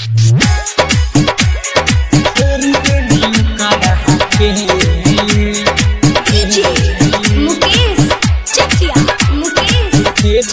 Mukesh Chakiya Mukesh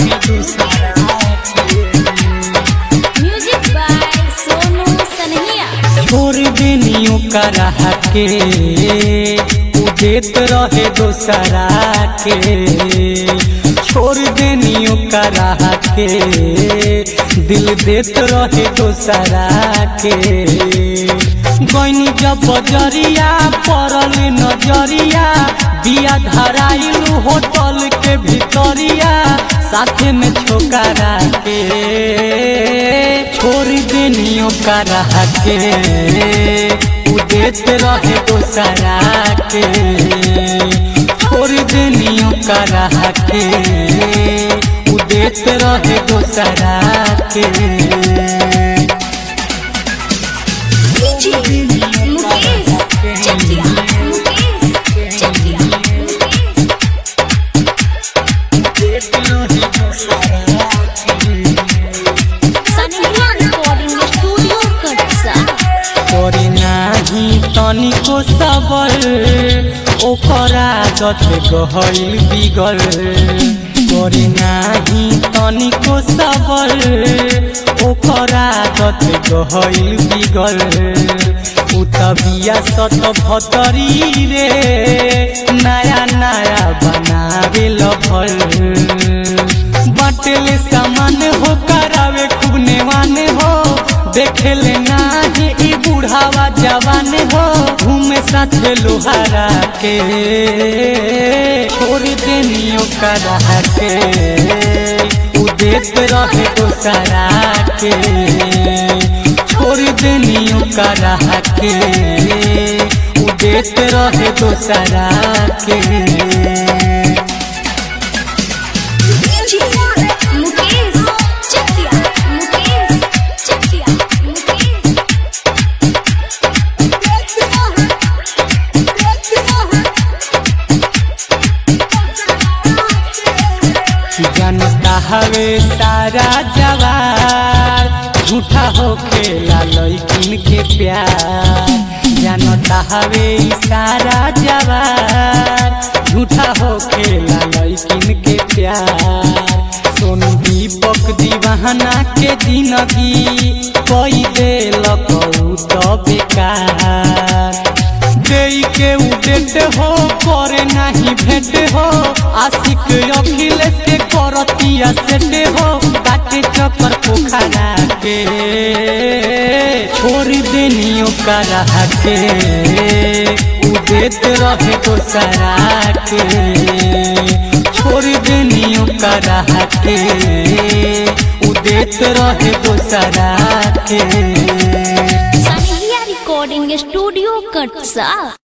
music by Sonu Sanhiya छोड़ देनियो करा के उ देत रहे दोसरा के छोड़ देनियो करा के दिल देत रहे दोसरा के गईनी जब बजरिया पड़ल नजरिया बिया धराइल होटल के भितरिया साथे में छोकरा के छोड़ देनियो करा के उ देत रहे दोसरा के छोड़ देनियो करा के उ देत रहे दोसरा के मुकेश चकिया मुकेश चकिया सनहिया रिकॉर्डिंग स्टूडियो कटसा करे नाही तनिको सबर ओकर आदत गहल बिगल करे नाही तनिको सबर ओकर आदत गहल बिगल उ तबिया सत भतरी रे नया नया बनावे लभल बाटेले सामान हो करावे खूब नेवान हो देखेले नाही ई बुढ़ावा जवान हो घूमे साथे लोहारा के छोड़ देनियो करा के उ देत रहे दोसरा के छोड़ देनियो करा के उ देत रहे दोसरा के मुकेश चकिया मुकेश चकिया मुकेश जनता हवे सारा जवार झूठा हो खेला लैकिन के प्यार जनता हवे ई सारा जवार झूठा हो खेला लैकिन के प्यार सोनू दीपक दीवाना के जिंदगी कोई देलक उ तो बेकार देई के उडेट हो करे नाही भेट हो आशिक अखिलेश के करतिया सेटे हो काटे चक्कर पोखरा के छोड़ देनियो करा के उदेत रहे दोसरा के छोड़ देनियो करा के उदेत रहे दोसरा के सनहिया रिकॉर्डिंग स्टूडियो कटसा